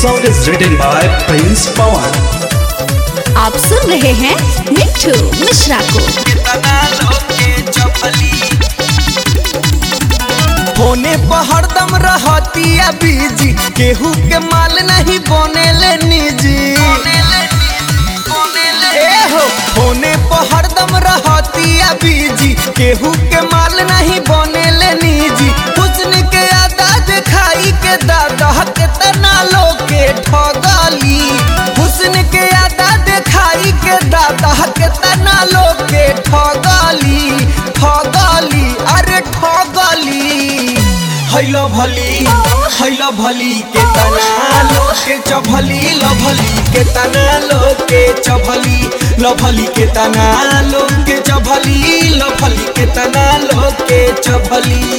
song is written by Prince Pawan. आप सुन रहे हैं मिट्ठू मिश्रा को कितना लोके चपली होने पर हरदम रहतिया बीजी केहू के माल नहीं बनेले निजी ए हो होने पर हरदम रहतिया बीजी केहू के माल नहीं बनेले निजी हुस्न के अदा दिखाई के दादा के तना लोके ठगली हुस्न के अदा दिखाई के दादा के तना लोके ठगली ठगली अरे ठगली हैलो भली हैलो भली के तना लोके चभली लभली के तना लोके चभली लभली के तना लोके चभली लभली के तना लोके चभली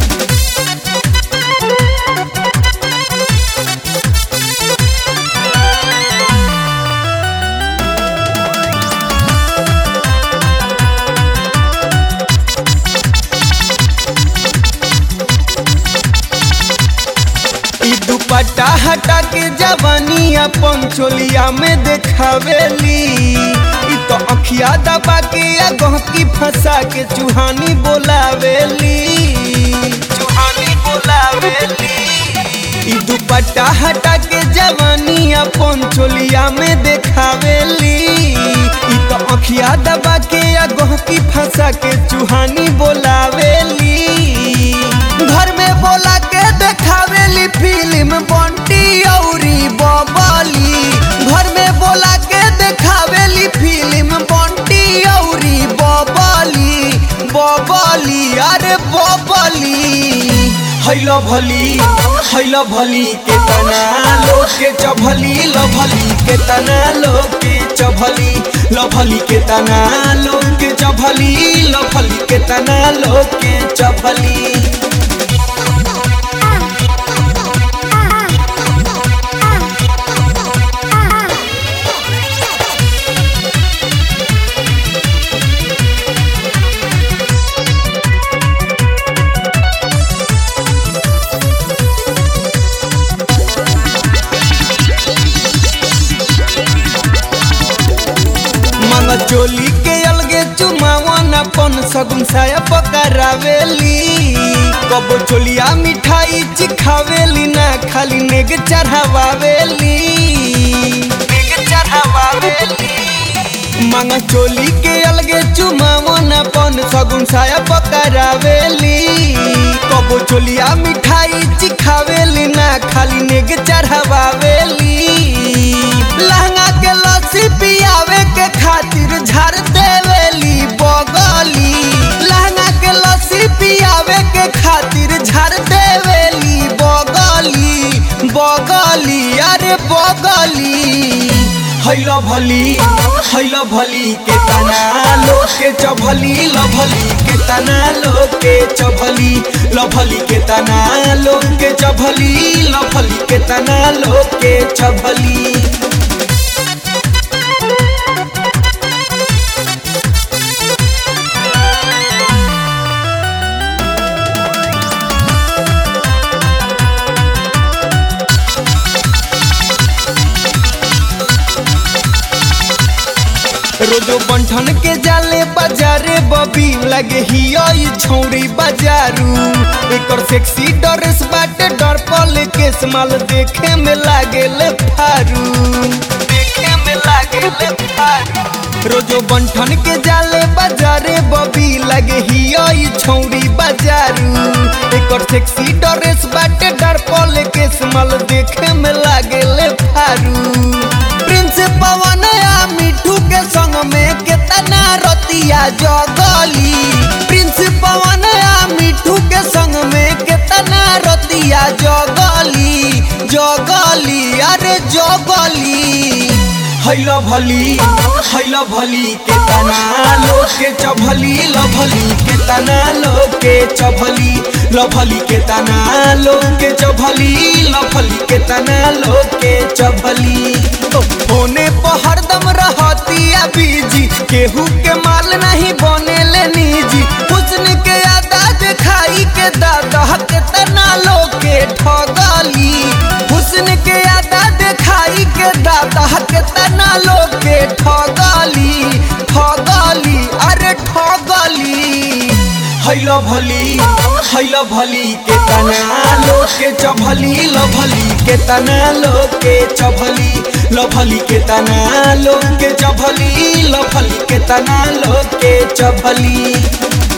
ई दुपट्टा हटा के जवानी अपन चोलिया में देखावेली ई तो अखिया दबा के या गहकी फंसा के चूहानी बोलावेली चूहानी बोलावेली ई दुपट्टा हटा के जवानी अपन चोलिया में देखावेली ई तो अखिया दबा के या गहकी फंसा के चूहानी बोलावेली घर में बोला के देखावेली फिल्म बंटी औरी बबली घर में बोला के देखावेली फिल्म बंटी औरी बबली बबली अरे बबली हैलो भली हैलो भली के तना लोग के चभली लभली के तना लोग के चभली लभली के तना लोग के चभली लभली के तना लोग के चभली मन चोली के अलगे चुमावन अपन सगुन साया पकड़ावेली कबो चोलिया मिठाई चिखावेली ना खाली नेग चढ़ावावेली नेग चढ़ावावेली मांग चोली के अलगे चुमावन अपन सगुन साया पकड़ावेली कबो चोलिया मिठाई चिखावेली ना खाली नेग चढ़ावावेली लहंगा के लस्सी पियावे के खातिर झाड़ देवेली बगली लहंगा के लस्सी पियावे के खातिर झाड़ देवेली बगली बगली अरे बगली हैलो भली हैलो भली के तना लोग के चभली लभली के तना लोग के चभली लभली के तना लोग के चभली लभली के तना लोग के चभली रोजो बंठन के जाले बाजारे बबी लगे हिया ई छौरी बाजारू एकर सेक्सी ड्रेस बाटे डर पल के माल देखे में लागेले फारू देखे में लागेले फारू रोजो बंठन के जाले बाजारे बबी लगे हिया ई छौरी बाजारू एकर सेक्सी ड्रेस बाटे डर पल के माल देखे में लागेले फारू प्रिंस पवन आ मिठू के संग में केतना रतिया जगली प्रिंस पवन आ मिठू के संग में केतना रतिया जगली जगली अरे जगली हैलो भली हैलो भली के तना लोग के चभली लभली के तना लोग के चभली लभली के तना लोग के चभली लभली के तना लोग के चभली होने पर हरदम रहतिया बीजी केहू के माल नहीं बनेले निजी हुस्न के अदा दिखाई के दादा के तना लोग के ठगली हुस्न के अदा लोग के ठगली ठगली अरे ठगली हैल भली हैल भली के तना लोग के चभली लभली के तना लोग के चभली लभली के तना लोग के चभली लभली के तना लोग के चभली